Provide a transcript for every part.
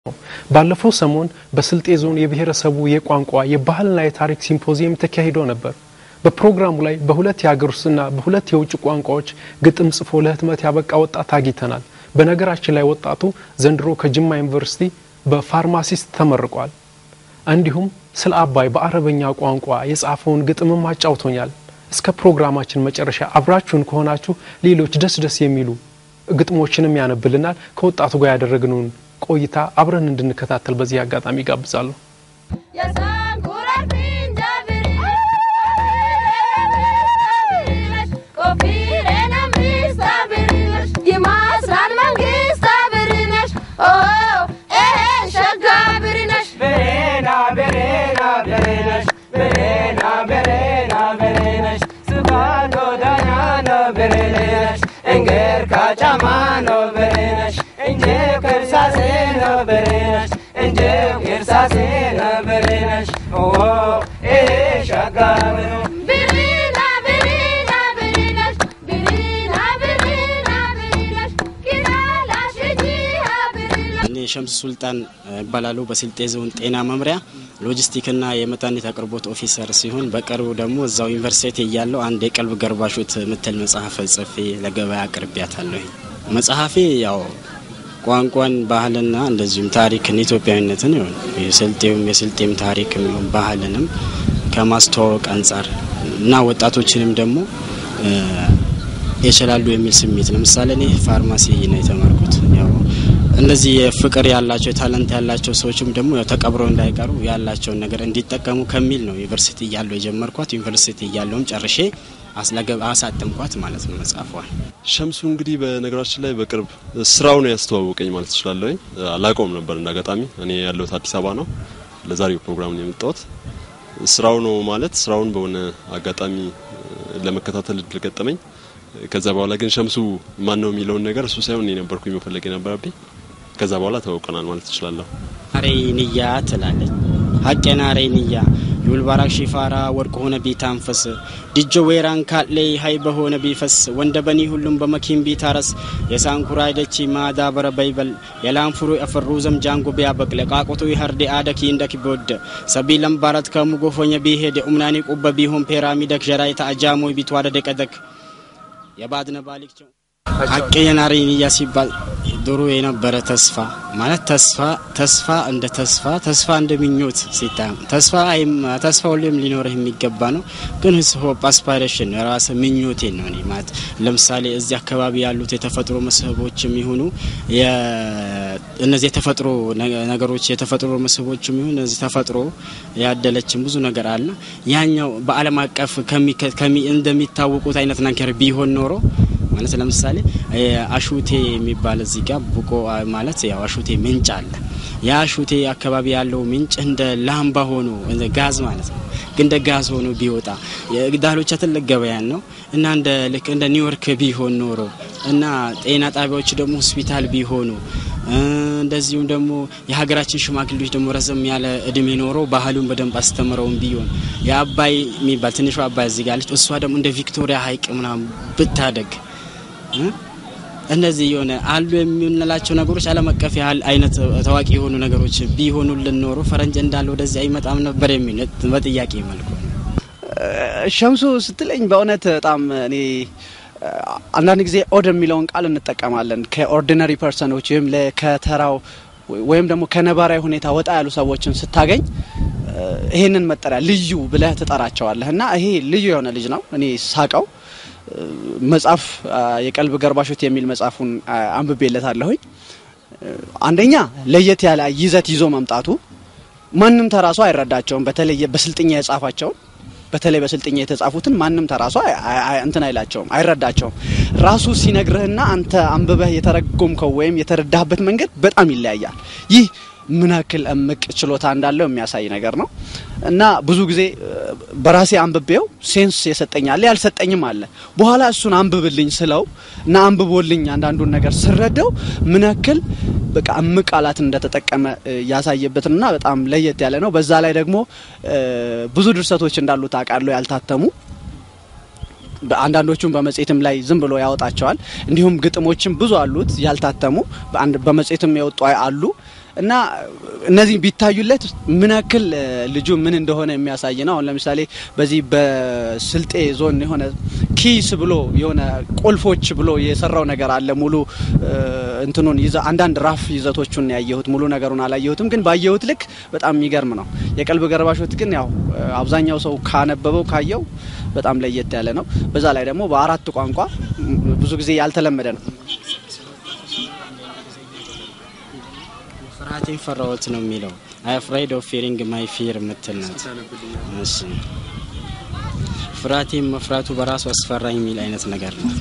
ባለፈው ሰሞን በስልጤ ዞን የብሔረሰቡ የቋንቋ የባህልና የታሪክ ሲምፖዚየም ተካሂዶ ነበር። በፕሮግራሙ ላይ በሁለት የሀገር ውስጥና በሁለት የውጭ ቋንቋዎች ግጥም ጽፎ ለህትመት ያበቃ ወጣት አግኝተናል። በነገራችን ላይ ወጣቱ ዘንድሮ ከጅማ ዩኒቨርሲቲ በፋርማሲስት ተመርቋል። እንዲሁም ስለ አባይ በአረበኛ ቋንቋ የጻፈውን ግጥምም አጫውቶኛል። እስከ ፕሮግራማችን መጨረሻ አብራችሁን ከሆናችሁ ሌሎች ደስ ደስ የሚሉ ግጥሞችንም ያነብልናል። ከወጣቱ ጋር ያደረግነውን ቆይታ አብረን እንድንከታተል በዚህ አጋጣሚ ጋብዛለሁ። ሸምስ ሱልጣን ይባላሉ። በስልጤ ዞን ጤና መምሪያ ሎጂስቲክና የመድኃኒት አቅርቦት ኦፊሰር ሲሆን በቅርቡ ደግሞ እዛው ዩኒቨርሲቲ እያለው አንድ የቀልብ ገርባሾት ምትል መጽሐፍ ጽፌ ለገበያ አቅርቢያታለሁ። መጽሐፌ ያው ቋንቋን፣ ባህልና እንደዚሁም ታሪክን ኢትዮጵያዊነትን ይሆን የስልጤውም የስልጤም ታሪክ ባህልንም ከማስተዋወቅ አንጻር እና ወጣቶችንም ደግሞ ይችላሉ የሚል ስሜት ለምሳሌ እኔ ፋርማሲ ነው የተማርኩት ያው እነዚህ ፍቅር ያላቸው ታለንት ያላቸው ሰዎችም ደግሞ ያው ተቀብረው እንዳይቀሩ ያላቸውን ነገር እንዲጠቀሙ ከሚል ነው ዩኒቨርሲቲ እያለሁ የጀመርኳት። ዩኒቨርሲቲ እያለሁም ጨርሼ አስለገብ አሳተምኳት ማለት ነው መጽሐፏል። ሸምሱ እንግዲህ በነገራችን ላይ በቅርብ ስራው ነው ያስተዋወቀኝ ማለት እችላለሁ። አላውቀውም ነበር እንደ አጋጣሚ። እኔ ያለሁት አዲስ አበባ ነው። ለዛሬው ፕሮግራም ነው የመጣሁት። ስራው ነው ማለት ስራውን በሆነ አጋጣሚ ለመከታተል እድል ገጠመኝ። ከዛ በኋላ ግን ሸምሱ ማን ነው የሚለውን ነገር እሱ ሳይሆን እኔ ነበርኩኝ መፈለግ የነበረብኝ። ከዛ በኋላ ተዋውቀናል ማለት እችላለሁ። አሬ ንያ ትላለች ሀቄን አሬ ንያ ዩልባራክ ሺፋራ ወርቅ ሆነ ቢታንፈስ ድጆ ወይራን ካሌ ሀይ በሆነ ቢፈስ ወንደ በኒ ሁሉም በመኪን ቢታረስ የሳንኩራ አይደቺ ማዳበረ በይበል የላንፍሩ የፈሩ ዘም ጃንጎ ቢያበቅለ ቃቆቱ ይሀርዴ አደኪ እንደክ ቢወደ ሰቢ ለምባረት ከሙጎፎኘ ቢሄድ ኡምናኒ ቁበ ቢሆን ፔራሚደክ ጀራይታ አጃሞ ቢትዋደ ደቀደክ የባድነ ባሊክቸው ሀቄ የናሬ ንያ ሲባል ድሮ የነበረ ተስፋ ማለት ተስፋ ተስፋ እንደ ተስፋ ተስፋ እንደ ምኞት ሲታም ተስፋ ተስፋ ሁሌም ሊኖርህ የሚገባ ነው። ግን ሆፕ አስፓይሬሽን ነው የራስ ምኞቴ ነው እኔ ማለት ለምሳሌ እዚህ አካባቢ ያሉት የተፈጥሮ መስህቦች የሚሆኑ እነዚህ የተፈጥሮ ነገሮች የተፈጥሮ መስህቦች የሚሆኑ እነዚህ ተፈጥሮ ያደለችን ብዙ ነገር አለ። ያኛው በዓለም አቀፍ እንደሚታወቁት አይነት ነገር ቢሆን ኖሮ ማለት ለምሳሌ አሹቴ የሚባል እዚህ ጋር ቡቆ ማለት ያው አሹቴ ምንጭ አለ። ያ አሹቴ አካባቢ ያለው ምንጭ እንደ ላምባ ሆኖ እንደ ጋዝ ማለት ነው። ግን እንደ ጋዝ ሆኖ ቢወጣ የዳሎቻ ትልቅ ገበያን ነው እና እንደ ልክ እንደ ኒውዮርክ ቢሆን ኖሮ እና ጤና ጣቢያዎች ደግሞ ሆስፒታል ቢሆኑ እንደዚሁም ደግሞ የሀገራችን ሽማግሌዎች ደግሞ ረዘም ያለ እድሜ ኖሮ ባህሉን በደንብ አስተምረውን ቢሆን የአባይ የሚባል ትንሿ አባይ እዚህ ጋር አለች። እሷ ደግሞ እንደ ቪክቶሪያ ሀይቅ ምናምን ብታደግ እነዚህ የሆነ አሉ የምንላቸው ነገሮች ዓለም አቀፍ ያህል አይነት ታዋቂ የሆኑ ነገሮች ቢሆኑልን ኖሮ ፈረንጅ እንዳለ ወደዚህ አይመጣም ነበር የሚል በጥያቄ መልኩ ሸምሱ ስትለኝ በእውነት በጣም እኔ አንዳንድ ጊዜ ኦድ የሚለውን ቃል እንጠቀማለን ከኦርዲነሪ ፐርሰኖች ወይም ከተራው ወይም ደግሞ ከነባራዊ ሁኔታ ወጣ ያሉ ሰዎችን ስታገኝ ይሄንን መጠሪያ ልዩ ብለህ ትጠራቸዋለህ እና ይሄ ልዩ የሆነ ልጅ ነው እኔ ሳቀው መጽሐፍ የቀልብ ገርባሾት የሚል መጽሐፉን አንብቤለታለሁኝ። አንደኛ ለየት ያለ ይዘት ይዞ መምጣቱ ማንም ተራሷ አይረዳቸውም። በተለይ በስልጥኛ የጻፋቸውን በተለይ በስልጥኛ የተጻፉትን ማንም ተራሷ እንትን አይላቸውም፣ አይረዳቸውም። ራሱ ሲነግርህና አንተ አንብበህ የተረጎምከው ወይም የተረዳህበት መንገድ በጣም ይለያያል። ይህ ምን ያክል እምቅ ችሎታ እንዳለው የሚያሳይ ነገር ነው እና ብዙ ጊዜ በራሴ አንብቤው ሴንስ የሰጠኝ አለ ያልሰጠኝም አለ። በኋላ እሱን አንብብልኝ ስለው እና አንብቦልኝ አንዳንዱን ነገር ስረዳው ምን ያክል በቃ እምቅ ቃላት እንደተጠቀመ ያሳየበትና በጣም ለየት ያለ ነው። በዛ ላይ ደግሞ ብዙ ድርሰቶች እንዳሉት አውቃለሁ ያልታተሙ አንዳንዶቹም በመጽሔትም ላይ ዝም ብሎ ያወጣቸዋል። እንዲሁም ግጥሞችም ብዙ አሉት ያልታተሙ በመጽሔትም የወጡ አሉ እና እነዚህ ቢታዩለት ምን ያክል ልጁ ምን እንደሆነ የሚያሳይ ነው። አሁን ለምሳሌ በዚህ በስልጤ ዞን የሆነ ኪስ ብሎ የሆነ ቁልፎች ብሎ የሰራው ነገር አለ። ሙሉ እንትኑን ይዘ አንዳንድ ራፍ ይዘቶቹን ያየሁት ሙሉ ነገሩን አላየሁትም፣ ግን ባየሁት ልክ በጣም የሚገርም ነው። የቀልብ ገርባሾት ግን ያው አብዛኛው ሰው ካነበበው ካየው በጣም ለየት ያለ ነው። በዛ ላይ ደግሞ በአራት ቋንቋ ብዙ ጊዜ ያልተለመደ ነው። ፍርሃቴን ፈራሁት ነው የሚለው። አይ አፍራይድ ኦፍ ፊሪንግ ማይ ፊር የምትል ናት። እሺ ፍርሃቴን መፍራቱ በራሱ አስፈራኝ የሚል አይነት ነገር ነው።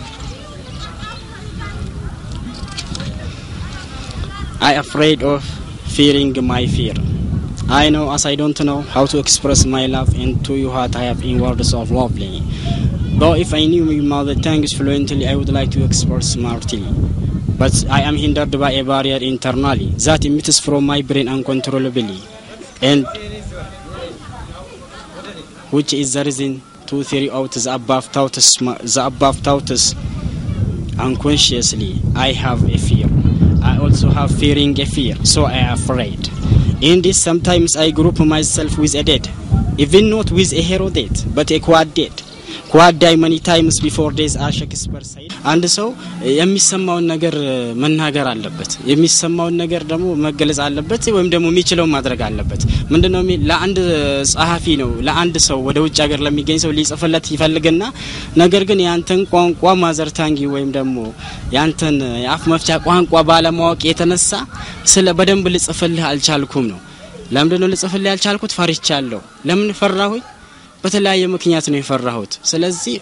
አይ አፍራይድ ኦፍ ፊሪንግ ማይ ፊር I know as I don't know how to express my love and to you what I have in words of lovely. Though if I knew my mother tongues fluently, I would like to express smartly. But I am hindered by a barrier internally that emits from my brain uncontrollably, and which is the reason to carry out the above thoughts, the above thoughts unconsciously. I have a fear. I also have fearing a fear, so I am afraid. In this, sometimes I group myself with a dead, even not with a hero dead, but a quad dead. quad die many times before days as Shakespeare said. አንድ ሰው የሚሰማውን ነገር መናገር አለበት። የሚሰማውን ነገር ደግሞ መገለጽ አለበት፣ ወይም ደግሞ የሚችለውን ማድረግ አለበት። ምንድነው ለአንድ ጸሐፊ ነው ለአንድ ሰው ወደ ውጭ ሀገር ለሚገኝ ሰው ሊጽፍለት ይፈልግና ነገር ግን ያንተን ቋንቋ ማዘርታንጊ ወይም ደግሞ ያንተን የአፍ መፍቻ ቋንቋ ባለማወቅ የተነሳ ስለ በደንብ ልጽፍልህ አልቻልኩም ነው። ለምንድነው ልጽፍልህ ያልቻልኩት? ፈርቻለሁ። ለምን ፈራሁኝ? በተለያየ ምክንያት ነው የፈራሁት። ስለዚህ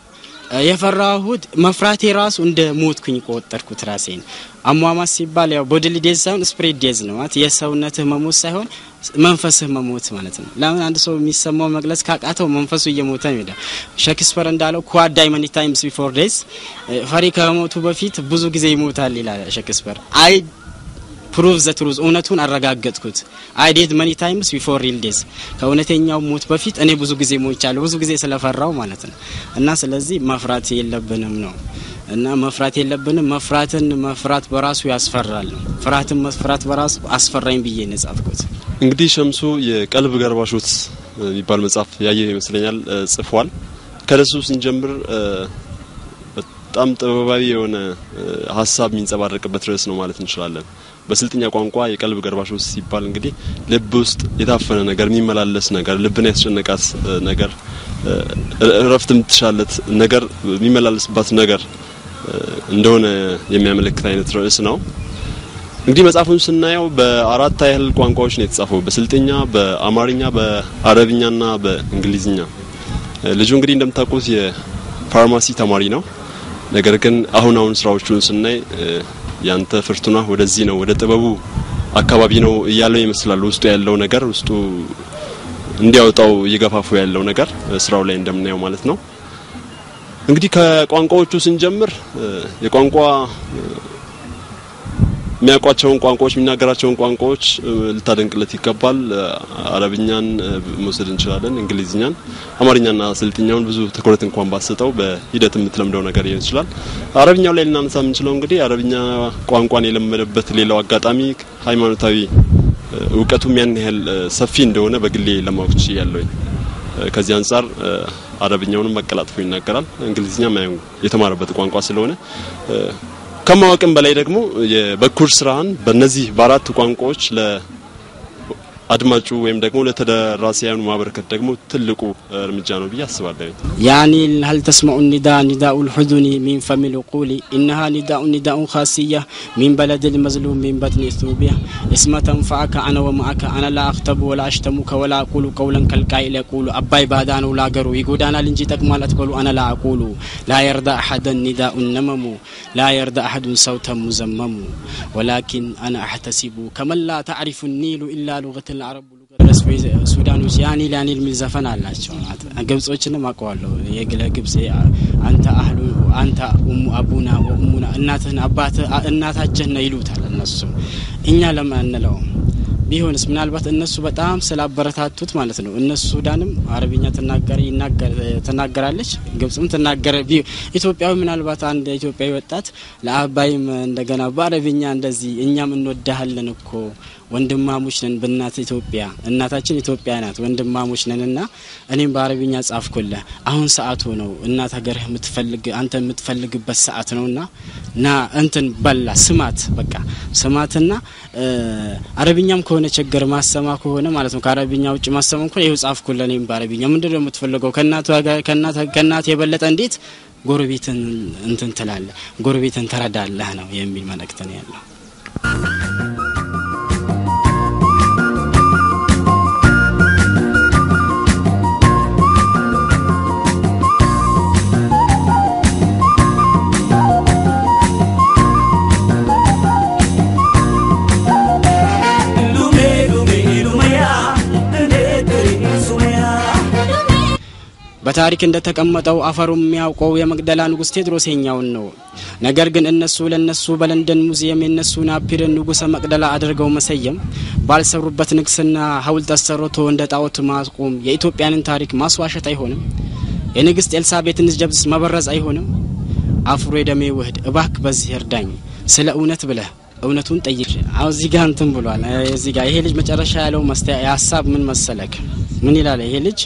የፈራሁት መፍራቴ ራሱ እንደ ሞትኩኝ ቆጠርኩት ራሴን። አሟሟት ሲባል ያው ቦዲሊ ዴዝ ሳይሆን ስፕሪት ዴዝ ነው ማለት የሰውነትህ መሞት ሳይሆን መንፈስህ መሞት ማለት ነው። ለምን አንድ ሰው የሚሰማው መግለጽ ካቃተው መንፈሱ እየሞተ ነው ይሄዳል። ሼክስፒር እንዳለው ኳድ ዳይ መኒ ታይምስ ቢፎር ዴዝ፣ ፈሪ ከመሞቱ በፊት ብዙ ጊዜ ይሞታል ይላል ሼክስፒር። አይ ፕሩቭ ዘ ትሩዝ እውነቱን አረጋገጥኩት። አይ ዴድ መኒ ታይምስ ቢፎር ሪል ዴዝ ከእውነተኛው ሞት በፊት እኔ ብዙ ጊዜ ሞቻለሁ፣ ብዙ ጊዜ ስለፈራው ማለት ነው። እና ስለዚህ መፍራት የለብንም ነው እና መፍራት የለብንም። መፍራትን መፍራት በራሱ ያስፈራል ነው። ፍርሃትን መፍራት በራሱ አስፈራኝ ብዬ ነው የጻፍኩት። እንግዲህ ሸምሱ የቀልብ ገርባሾት የሚባል መጽሐፍ ያየ ይመስለኛል ጽፏል። ከደሱ ስንጀምር በጣም ጥበባዊ የሆነ ሀሳብ የሚንጸባረቅበት ርዕስ ነው ማለት እንችላለን። በስልጥኛ ቋንቋ የቀልብ ገርባሾት ሲባል እንግዲህ ልብ ውስጥ የታፈነ ነገር፣ የሚመላለስ ነገር፣ ልብን ያስጨነቃት ነገር፣ እረፍት የምትሻለት ነገር የሚመላለስባት ነገር እንደሆነ የሚያመለክት አይነት ርዕስ ነው። እንግዲህ መጽሐፉን ስናየው በአራት ያህል ቋንቋዎች ነው የተጻፈው፣ በስልጥኛ፣ በአማርኛ፣ በአረብኛና በእንግሊዝኛ። ልጁ እንግዲህ እንደምታውቁት የፋርማሲ ተማሪ ነው። ነገር ግን አሁን አሁን ስራዎቹን ስናይ ያንተ ፍርቱና ወደዚህ ነው ወደ ጥበቡ አካባቢ ነው እያለው ይመስላል። ውስጡ ያለው ነገር ውስጡ እንዲያወጣው እየገፋፉ ያለው ነገር ስራው ላይ እንደምናየው ማለት ነው። እንግዲህ ከቋንቋዎቹ ስንጀምር የቋንቋ የሚያውቋቸውን ቋንቋዎች የሚናገራቸውን ቋንቋዎች ልታደንቅለት ይገባል። አረብኛን መውሰድ እንችላለን፣ እንግሊዝኛን፣ አማርኛና ስልጥኛውን ብዙ ትኩረት እንኳን ባሰጠው በሂደት የምትለምደው ነገር ሊሆን ይችላል። አረብኛው ላይ ልናነሳ የምንችለው እንግዲህ አረብኛ ቋንቋን የለመደበት ሌላው አጋጣሚ ሃይማኖታዊ እውቀቱም ያን ያህል ሰፊ እንደሆነ በግሌ ለማወቅ ችያለሁኝ። ከዚህ አንጻር አረብኛውንም አቀላጥፎ ይናገራል። እንግሊዝኛ የተማረበት ቋንቋ ስለሆነ ከማወቅም በላይ ደግሞ የበኩር ስራህን በእነዚህ በአራት ቋንቋዎች ለአድማጩ ወይም ደግሞ ለተደራሲያኑ ማበረከት ደግሞ ትልቁ እርምጃ ነው ብዬ አስባለሁ። ያኒ هل تسمع النداء نداء الحزن من فم العقول إنها نداء نداء خاصية من بلد المظلوم من بطن إثيوبيا اسم تنفعك أنا ومعك أنا لا أخطب ولا أشتمك ولا أقول قولا كالقائل يقول أباي بادانو لا قرو يقودانا لنجي تكمال أتقول أنا لا أقول لا يرضى أحدا نداء النمم لا يرضى أحد صوتا مزمم ولكن أنا أحتسب كمن لا تعرف النيل إلا لغة العرب ሱዳኖች ያኒ ላኒ የሚል ዘፈን አላቸው። ግብጾችንም አውቀዋለሁ። የግለ ግብጽ አንተ አህሉ አንተ ኡሙ አቡና ወኡሙና እናትህን አባት እናታችን ነው ይሉታል እነሱ። እኛ ለምን አንለውም? ቢሆንስ ምናልባት እነሱ በጣም ስላበረታቱት ማለት ነው። እነሱ ሱዳንም አረብኛ ትናገራለች፣ ግብጽም ትናገረ ኢትዮጵያዊ ምናልባት አንድ ኢትዮጵያዊ ወጣት ለአባይም እንደገና በአረብኛ እንደዚህ እኛም እንወዳሃለን እኮ ወንድማሞች ነን በእናት ኢትዮጵያ እናታችን ኢትዮጵያ ናት ወንድማሞች ነን እና እኔም በአረብኛ ጻፍኩልህ አሁን ሰዓቱ ነው እናት ሀገርህ የምትፈልግ አንተ የምትፈልግበት ሰዓት ነው እና ና እንትን በላ ስማት በቃ ስማትና አረብኛም ከሆነ ችግር ማሰማ ከሆነ ማለት ነው ከአረብኛ ውጭ ማሰማ ከሆነ ይኸው ጻፍኩልህ እኔም በአረብኛ ምንድን ነው የምትፈልገው ከእናት የበለጠ እንዴት ጎረቤትን እንትን ትላለህ ጎረቤትን ተረዳለህ ነው የሚል መልእክት ነው ያለው በታሪክ እንደተቀመጠው አፈሩ የሚያውቀው የመቅደላ ንጉሥ ቴዎድሮስ የኛውን ነው። ነገር ግን እነሱ ለነሱ በለንደን ሙዚየም የነሱን አፒርን ንጉሠ መቅደላ አድርገው መሰየም፣ ባልሰሩበት ንግስና ሐውልት አሰርቶ እንደ ጣዖት ማቆም የኢትዮጵያንን ታሪክ ማስዋሸት አይሆንም? የንግሥት ኤልሳቤጥን ጀብስ መበረዝ አይሆንም? አፍሮ የደሜ ውህድ እባክ በዚህ እርዳኝ፣ ስለ እውነት ብለህ እውነቱን ጠይቅ። አሁ እዚህ ጋር እንትን ብሏል። እዚህ ጋር ይሄ ልጅ መጨረሻ ያለው ሀሳብ ምን መሰለክ? ምን ይላል ይሄ ልጅ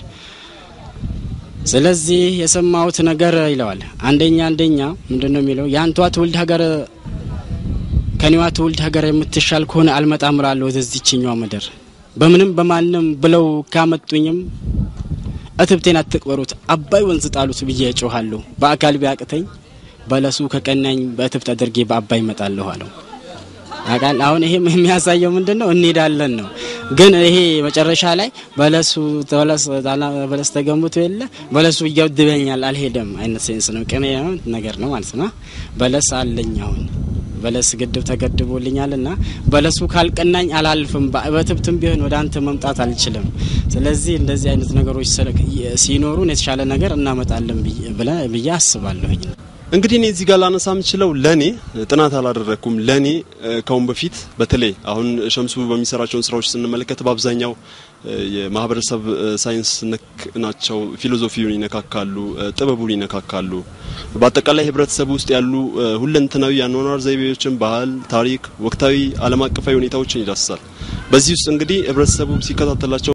ስለዚህ የሰማሁት ነገር ይለዋል። አንደኛ አንደኛ ምንድን ነው የሚለው የአንቷ ትውልድ ሀገር ከኔዋ ትውልድ ሀገር የምትሻል ከሆነ አልመጣም እላለሁ ወደዚችኛዋ ምድር በምንም በማንም ብለው ካመጡኝም እትብቴን አትቅበሩት፣ አባይ ወንዝ ጣሉት ብዬ እጮኋለሁ። በአካል ቢያቅተኝ በለሱ ከቀናኝ በእትብት አድርጌ በአባይ እመጣለሁ አለው። አቃል አሁን ይሄ የሚያሳየው ምንድን ነው? እንሄዳለን ነው። ግን ይሄ መጨረሻ ላይ በለሱ በለስ ተገንብቶ የለ በለሱ ይገድበኛል አልሄደም አይነት ሴንስ ነው። ቅኔ ነገር ነው ማለት ነው። በለስ አለኝ አሁን በለስ ግድብ ተገድቦልኛል እና በለሱ ካልቀናኝ አላልፍም፣ በትብትም ቢሆን ወደ አንተ መምጣት አልችልም። ስለዚህ እንደዚህ አይነት ነገሮች ሲኖሩን የተሻለ ነገር እናመጣለን ብዬ አስባለሁኝ። እንግዲህ እኔ እዚህ ጋር ላነሳ የምችለው ለኔ ጥናት አላደረግኩም። ለኔ ከአሁን በፊት በተለይ አሁን ሸምሱ በሚሰራቸውን ስራዎች ስንመለከት በአብዛኛው የማህበረሰብ ሳይንስ ነክ ናቸው። ፊሎዞፊውን ይነካካሉ፣ ጥበቡን ይነካካሉ። በአጠቃላይ ህብረተሰብ ውስጥ ያሉ ሁለንተናዊ የአኗኗር ዘይቤዎችን፣ ባህል፣ ታሪክ፣ ወቅታዊ ዓለም አቀፋዊ ሁኔታዎችን ይዳስሳል። በዚህ ውስጥ እንግዲህ ህብረተሰቡ ሲከታተላቸው